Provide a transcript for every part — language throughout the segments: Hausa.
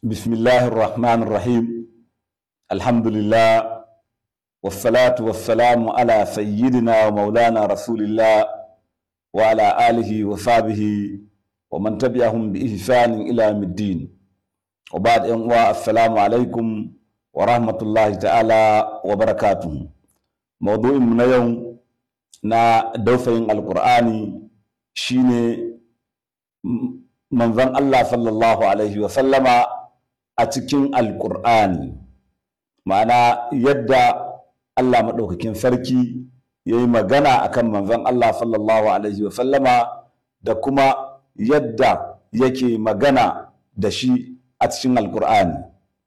بسم الله الرحمن الرحيم الحمد لله والصلاة والسلام على سيدنا ومولانا رسول الله وعلى آله وصحبه ومن تبعهم بإحسان إلى يوم الدين وبعد أن السلام عليكم ورحمة الله تعالى وبركاته موضوع من يوم na dausayin alkur'ani shine manzon Allah sallallahu alaihi wa sallama a cikin alkur'ani ma'ana yadda Allah maɗaukakin sarki ya yi magana akan manzon Allah sallallahu alaihi wa sallama da kuma yadda yake magana da shi a cikin alkur'ani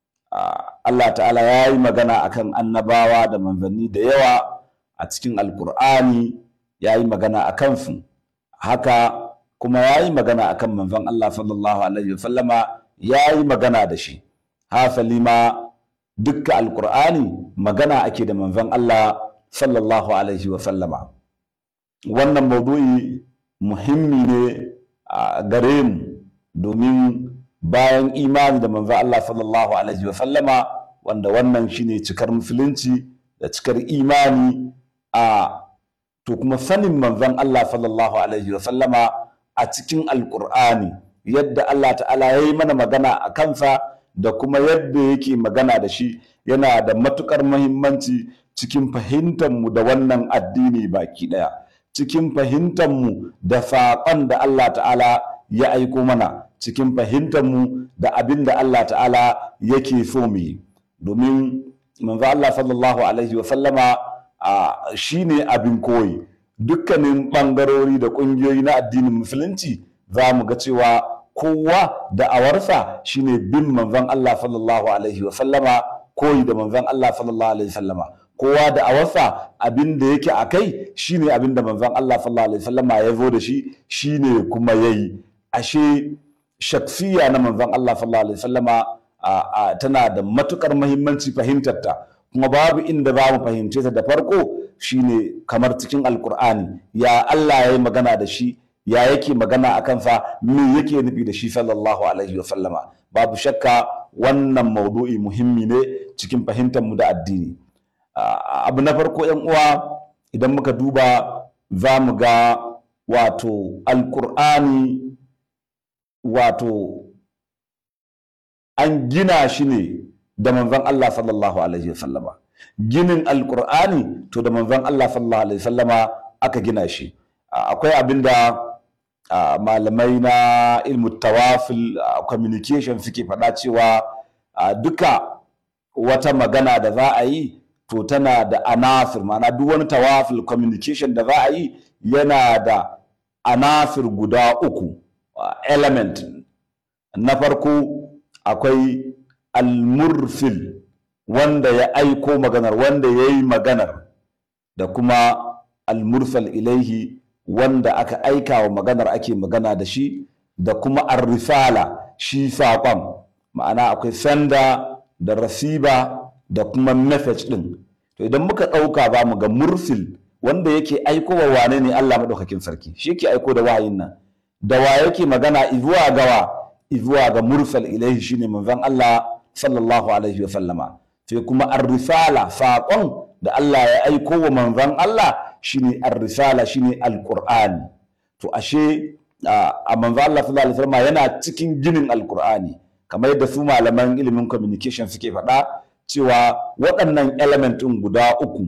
Allah ta'ala ya yi magana akan annabawa da manzanni da yawa a cikin alkur'ani ya yi magana a kansu haka kuma ya yi magana a kan manzon Allah sallallahu alaihi wasallama ya yi magana da shi hasali ma dukka alkur'ani magana ake da manzon Allah sallallahu alaihi wasallama wannan maudu'i muhimmi ne a gare mu domin bayan imani da manzon Allah sallallahu alaihi wasallama wanda wannan shine cikar musulunci da cikar imani a to kuma sanin manzon Allah sallallahu alaihi wa sallama a cikin alkur'ani yadda Allah ta'ala ya yi mana magana a kansa da kuma yadda yake magana da shi yana da matukar muhimmanci cikin fahimtarmu da wannan addini baki daya cikin fahimtarmu da saƙon da Allah ta'ala ya aiko mana cikin fahimtarmu da abin da Allah ta'ala yake so mu yi domin manzo Allah sallallahu alaihi wa sallama shi ne abin koyi dukkanin ɓangarori da ƙungiyoyi na addinin musulunci za mu ga cewa kowa da awarsa shine bin manzon Allah sallallahu alaihi wa sallama koyi da manzon Allah sallallahu alaihi wa sallama kowa da awarsa abin da yake a kai shine abin da manzon Allah sallallahu alaihi wa sallama ya zo da shi shine kuma yayi ashe shaksiya na manzon Allah sallallahu alaihi wa sallama tana da matukar muhimmanci fahimtarta kuma babu inda za mu fahimce ta da farko shine kamar cikin alkur'ani ya Allah ya yi magana da shi ya yake magana a kansa me yake nufi da shi sallallahu alaihi wasallama babu shakka wannan maudu'i muhimmi ne cikin fahimtar mu da addini abu na farko yan uwa idan muka duba za mu ga wato alkur'ani wato an gina shi ne da manzon Allah sallallahu alaihi wasallama ginin alkur'ani to da manzon Allah sallallahu alaihi wasallama aka gina shi akwai abinda malamai na ilmu tawafil communication suke faɗa cewa duka wata magana da za a yi to tana da anafir ma'ana duk wani tawafil communication da za a yi yana da anafir guda uku element na farko akwai almurfil wanda ya aiko maganar wanda ya yi maganar da kuma almursal ilaihi wanda aka aika wa maganar ake magana da shi da kuma arrisala shi saƙon ma'ana akwai sanda da rasiba da kuma message ɗin to idan muka ɗauka ba mu ga mursil wanda yake aiko wa wane ne Allah maɗaukakin sarki shi yake aiko da wayin nan da wa yake magana izuwa gawa izuwa ga mursal ilaihi shine manzon Allah sallallahu alaihi wa sallama sai kuma ar-risala saƙon da Allah ya aiko wa manzon Allah shine ar-risala shine al-Qur'ani to ashe a manzon Allah sallallahu alaihi wa sallama yana cikin ginin al-Qur'ani kamar yadda su malaman ilimin communication suke faɗa cewa waɗannan element ɗin guda uku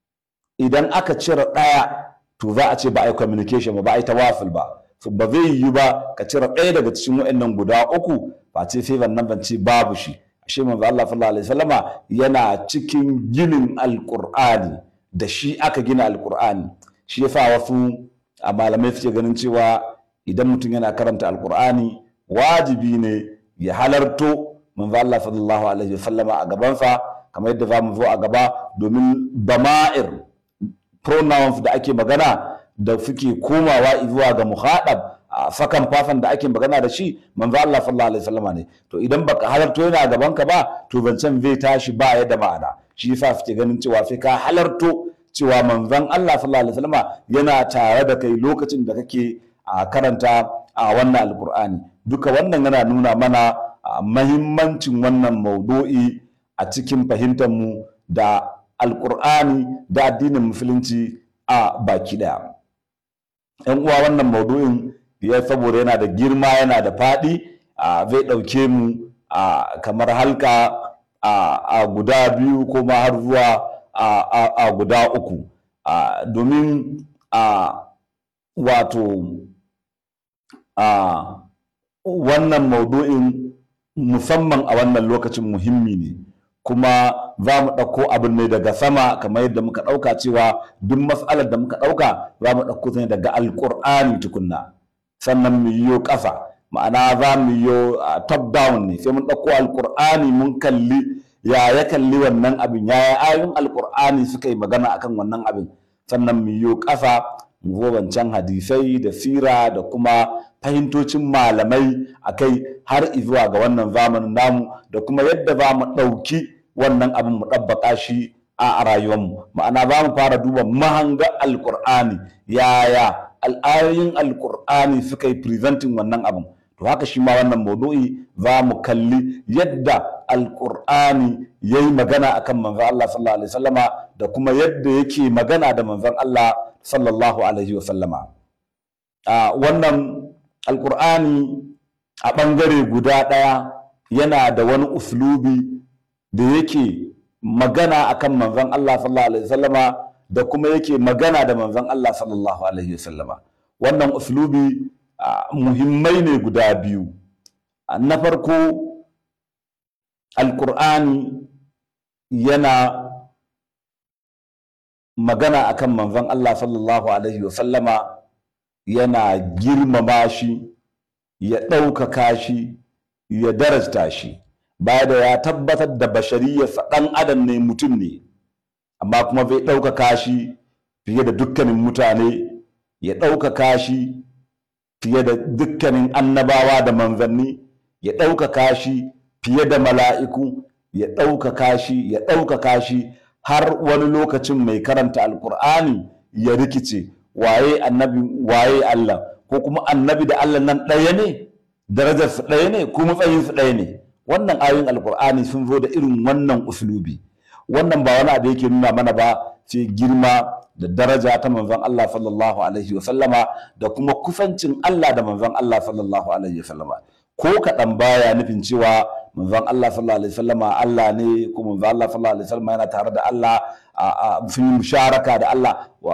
idan aka cire ɗaya to za a ce ba a yi communication ba ba a yi tawafil ba ba zai yi ba ka cire ɗaya daga cikin waɗannan guda uku ba ce sai wannan ban ce babu shi ashe manzo Allah sallallahu alaihi wasallama yana cikin ginin alqur'ani da shi aka gina alqur'ani shi yasa wasu a malamai suke ganin cewa idan mutum yana karanta alqur'ani wajibi ne ya halarto manzo Allah sallallahu alaihi wasallama a gabansa kamar yadda zamu zo a gaba domin dama'ir pronouns da ake magana da suke komawa zuwa ga muhadab a fakan fafan da ake magana da shi manzo Allah sallallahu alaihi wasallam ne to idan baka halarto yana gaban ka ba to zancen zai tashi ba ya da ma'ana shi yasa suke ganin cewa sai ka halarto cewa manzon Allah sallallahu alaihi wasallam yana tare da kai lokacin da kake a karanta a wannan alqur'ani duka wannan yana nuna mana mahimmancin wannan maudu'i a cikin fahimtar mu da alkur'ani da addinin musulunci a baki daya yan uwa wannan maudu'in ya saboda yana da girma yana da faɗi zai ɗauke mu kamar halka a guda biyu ko ma har zuwa a guda uku domin wato wannan maudu'in musamman a wannan lokacin muhimmi ne kuma za mu ɗauko abin ne daga sama kamar yadda muka ɗauka cewa duk matsalar da muka ɗauka za mu ɗauko ne daga alƙur'ani tukunna sannan mu yiwo ƙasa ma'ana za mu yiwo top down ne sai mun ɗauko alƙur'ani mun kalli ya ya kalli wannan abin ya ya ayoyin alƙur'ani suka yi magana akan wannan abin sannan mu yiwo ƙasa mu zo wancan hadisai da sira da kuma fahimtocin malamai a kai har zuwa ga wannan zamanin namu da kuma yadda za mu ɗauki wannan abin mu ɗabbaƙa shi a rayuwarmu ma'ana za mu fara duba mahanga alƙur'ani yaya al'ayoyin alƙur'ani suka yi presenting wannan abin to haka shi ma wannan maudu'i za mu kalli yadda alƙur'ani ya yi magana akan manzon Allah sallallahu alaihi wasallama da kuma yadda yake magana da manzon Allah sallallahu alaihi wasallama wannan alƙur'ani a ɓangare guda ɗaya yana da wani uslubi da yake magana akan manzon Allah sallallahu alaihi wasallama da kuma yake magana da manzon Allah sallallahu alaihi wasallama wannan uslubi muhimmai ne guda biyu na farko alkur'ani yana magana akan manzon Allah sallallahu alaihi wasallama yana girmama shi ya ɗaukaka shi ya darajta shi baya da ya tabbatar da bashariyarsa ɗan adam ne mutum ne amma kuma zai ɗaukaka shi fiye da dukkanin mutane ya ɗaukaka shi fiye da dukkanin annabawa da manzanni ya ɗaukaka shi fiye da mala'iku ya ɗaukaka shi ya ɗaukaka shi har wani lokacin mai karanta alkur'ani ya rikice waye annabi waye Allah ko kuma annabi da Allah nan ɗaya ne darajarsu ɗaya ne ko matsayinsu ɗaya ne wannan ayoyin alkur'ani sun zo da irin wannan uslubi wannan ba wani abu yake nuna mana ba sai girma da daraja ta manzon Allah sallallahu alaihi wa sallama da kuma kusancin Allah da manzon Allah sallallahu alaihi wa sallama ko kaɗan baya nufin cewa manzon Allah sallallahu alaihi wa sallama Allah ne ko manzon Allah sallallahu alaihi wa sallama yana tare da Allah sun yi musharaka da Allah wa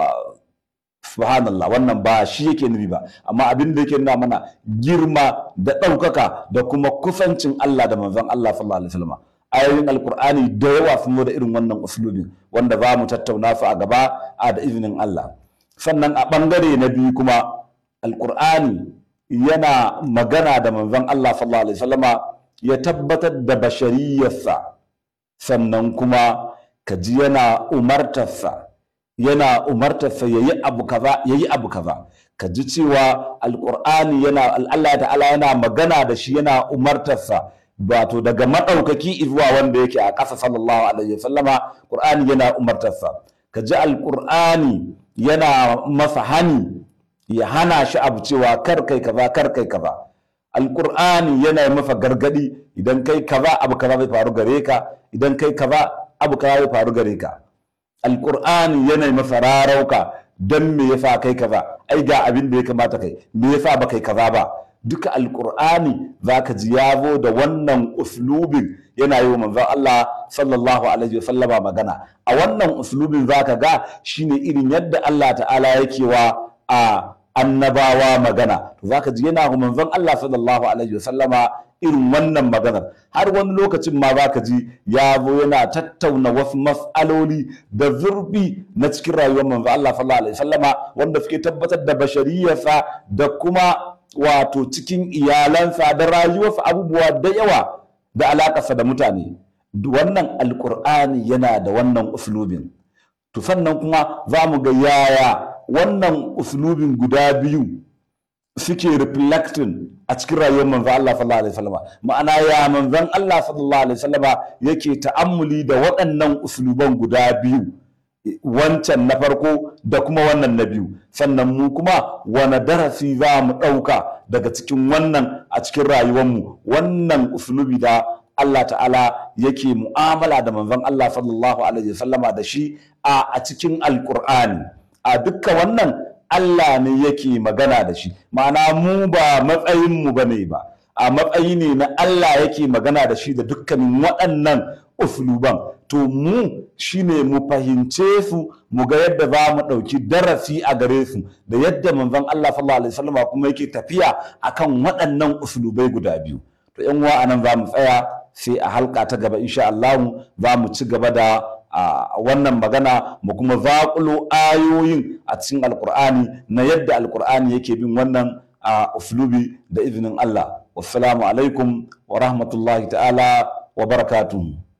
subhanallah wannan ba shi yake nufi ba amma abin da yake nuna mana girma da ɗaukaka da kuma kusancin Allah da manzon Allah sallallahu alaihi wa sallama ayoyin alkur'ani da yawa sun zo da irin wannan uslubin wanda za mu tattauna su a gaba a da izinin Allah sannan a ɓangare na biyu kuma alkur'ani yana magana da manzon Allah sallallahu alaihi wasallama ya tabbatar da bashariyarsa sannan kuma kaji yana umartarsa yana umartarsa yayi abu kaza yayi abu kaza ka ji cewa alkur'ani yana Allah ta'ala yana magana da shi yana umartarsa wato daga maɗaukaki zuwa wanda yake a ƙasa sallallahu alaihi wasallama ƙur'ani yana umartarsa ka ji alƙur'ani yana masa hani ya hana shi abu cewa kar kai kaza kar kai kaza alƙur'ani yana masa gargadi idan kai kaza abu kaza zai faru gare ka idan kai kaza abu kaza zai faru gare ka alƙur'ani yana masa rarauka don me yasa kai kaza ai ga abin da ya kamata kai me yasa ba kai kaza ba duka alkur'ani za ka ji ya zo da wannan uslubin yana yi wa manzon Allah sallallahu alaihi wasallama magana a wannan uslubin za ka ga shine irin yadda Allah ta'ala yake wa a annabawa magana to za ka ji yana wa manzon Allah sallallahu alaihi wasallama irin wannan maganar har wani lokacin ma za ka ji ya zo yana tattauna wasu mas'aloli da zurfi na cikin rayuwar manzon Allah sallallahu alaihi wasallama wanda suke tabbatar da bashariyarsa da kuma wato cikin iyalansa da rayuwarsa abubuwa da yawa da alakarsa da mutane wannan alkur'ani yana da wannan uslubin to sannan kuma za mu ga yaya wannan uslubin guda biyu suke reflecting a cikin rayuwar manzo Allah sallallahu alaihi wasallam ma'ana ya manzon Allah sallallahu alaihi wasallam yake ta'ammuli da waɗannan usluban guda biyu wancan na farko da kuma wannan na biyu sannan mu kuma wani darasi za mu ɗauka daga cikin wannan a cikin rayuwarmu wannan usulubi da Allah ta'ala yake mu'amala da manzon Allah sallallahu alaihi wasallama da shi a a cikin alkur'ani a dukka wannan Allah ne yake magana da shi ma'ana mu ba matsayinmu ba ne ba a matsayi ne na Allah yake magana da shi da dukkanin waɗannan usluban to mu shine mu fahimce su mu ga yadda za mu ɗauki darasi a gare su da yadda manzon Allah sallallahu alaihi wasallama kuma yake tafiya akan waɗannan uslubai guda biyu to yan uwa anan za mu tsaya sai a halka ta gaba insha Allah za mu ci gaba da a wannan magana mu kuma zaƙulo ayoyin a cikin alkur'ani na yadda alkur'ani yake bin wannan a uslubi da izinin Allah wassalamu alaikum wa rahmatullahi ta'ala wa barakatuhu